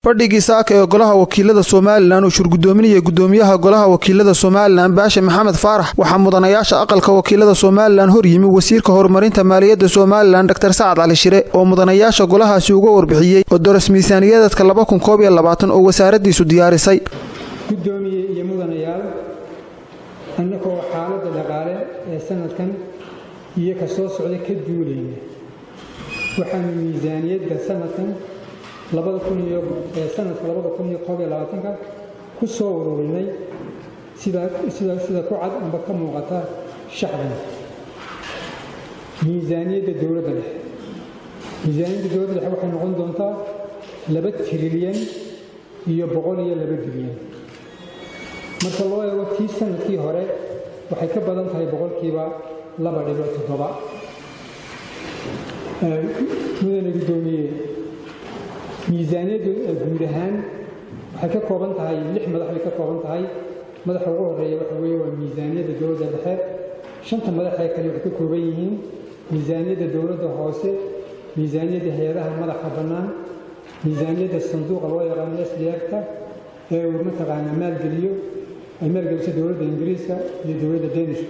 fadhigii saaka ee golaha wakiilada somalilan uu shurgudoominaya gudoomiyaha golaha wakiilada somalilan baashe maxamed faarax waxaa mudanayaasha aqalka wakiilada somalilan hor yimi wasiirka horumarinta maaliyadda somalilan dor sacad cali shire oo mudanayaasha golahaasi uga warbixiyey odoras miisaaniyadeedka oo wasaaradiisu diyaarisay gudoomiye iyo mudanayaal annagoo xaaladda dhaqaale ee sanadkan iyo ka soo socda ka duulayna waxaanu miisaaniyadda sanadkan sanadka ku soo ururinay sida ku cad amba ka muuqata shacban miisaaniyadda dowladda dhexe miisaaniyadda dowladda dhexe waxay noqon doontaa laba trilyan iyo boqol iyo laba bilyan marka loo eego tii sanadkii hore waxay ka badan tahay boqolkiiba laba dhibic toddoba mudane guddoomiye miisaaniyaddu guud ahaan waxay ka kooban tahay lix madax bay ka kooban tahay madaxa ugu horeeya waxa weeye waa miisaaniyadda dowladda dhexe shanta madaxee kale waxay ka kooban yihiin miisaaniyadda dowladda hoose miisaaniyadda hay-adaha madaxa bannaan miisaaniyadda sanduuqa loo yaqaano sdfta ee uu mataqaanaa maalgeliyo ay maalgeliso dowladda ingiriiska iyo dowladda danishka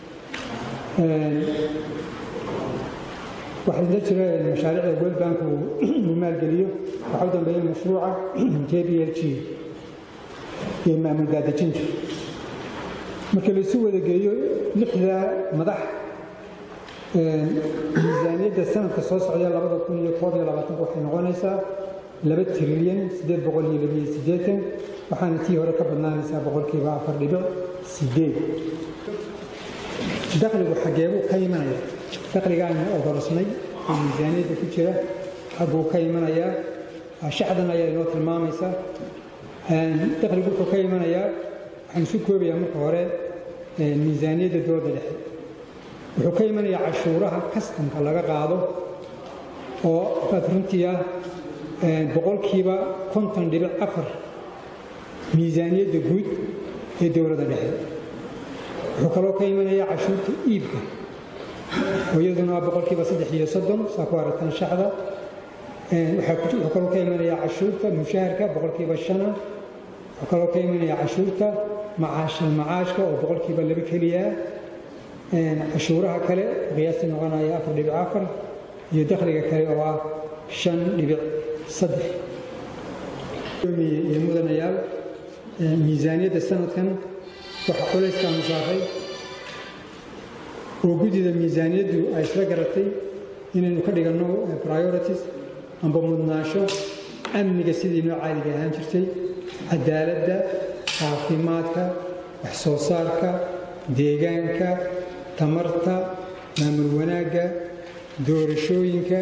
waxaa la jira mashaariicda world bank uu maalgeliyo waxaa u dambeeya mashruuca j b l g iyo maamul daadejinta marka laisu wada geeyo lixda madax miisaaniyadda sanadka soo socda labada kun iyo koob iyo labaatanka waxay noqonaysaa laba trilyan siddeed boqol iyo labiyo siddeetan waxaana tii hore ka badnaanaysaa boqolkiiba afar dhibic sideed dakhligu xageebuu ka imanaya dakhliga aynu odorsnay oo miisaaniyadda ku jira xagguu ka imanayaa shacdan ayaa inoo tilmaamaysa dakhligu wuxuu ka imanayaa waxaan isu koobayaa marka hore miisaaniyadda dowladda dhexe wuxuu ka imanayaa cashuuraha kastamka laga qaado oo aad runtii ah boqolkiiba konton dhibic afar miisaaniyadda guud ee dowladda dhexe wuxuu kaloo ka imanayaa cashuurta iibka oo iyaduna waa boqolkiiba saddex iyo soddon saa ku aragtaan shacda wuxuu kaloo ka imanayaa cashuurta mushaharka boqolkiiba shana wuxuu kaloo ka imanayaa cashuurta macaashal macaashka oo boqolkiiba laba keliya cashuuraha kale qiyaasta noqonaya afar dhibic afar iyo dakhliga kale oo ah shan dhibic saddex iyo mudanayaal miisaaniyadda sanadkan waxaa culayskaanu saaray oo guddida miisaaniyaddu ay isla garatay inaynu ka dhiganno priorities amba mudnaasho amniga sidii noo caadiga ahaan jirtay cadaaladda caafimaadka wax soo saarka deegaanka tamarta maamul wanaagga doorashooyinka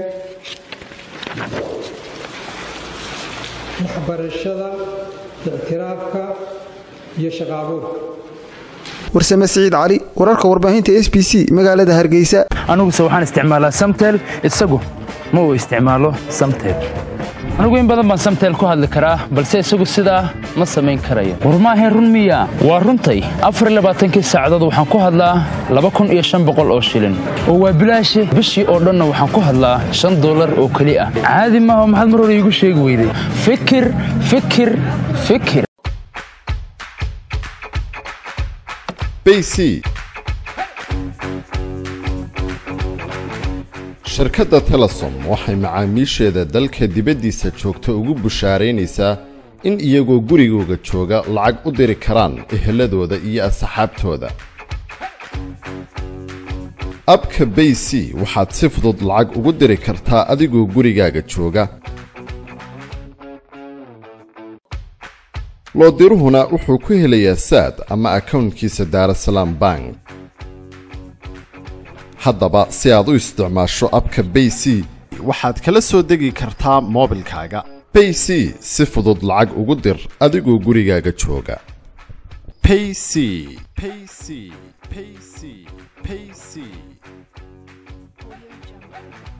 waxbarashada ictiraafka iyo shaqaabuurka warsame siciid cali wararka warbaahinta s b c magaalada hargeysa aniguse waxaan isticmaalaa samtel isagu ma uu isticmaalo samtel anigu in badan baan samtel ku hadli karaa balse isagu sidaa ma samayn karayo war maahayn run miya waa runtay afarlabaaatankii saacadood waxaan ku hadlaa laba kun iyo shan boqol oo shilin oo waa bilaashe bishii oo dhanna waxaan ku hadlaa shan dollar oo keli ah caadi maaha maxaad mar hore iigu sheegi weyday fikir fikir fikir shirkadda telesom waxay macaamiisheeda dalka dibaddiisa joogta ugu bushaaraynaysaa in iyagoo gurigooga jooga lacag u diri karaan eheladooda iyo asxaabtooda abka bay c waxaad si fudud lacag ugu diri kartaa adigoo gurigaaga jooga loodiruhuna wuxuu ku helayaa saad ama akawnkiisa daarasalaam bank haddaba si aad u isticmaasho abka bay c waxaad kala soo degi kartaa moobilkaaga bay c si fudud lacag ugu dir adigoo gurigaaga jooga payc payc payc payc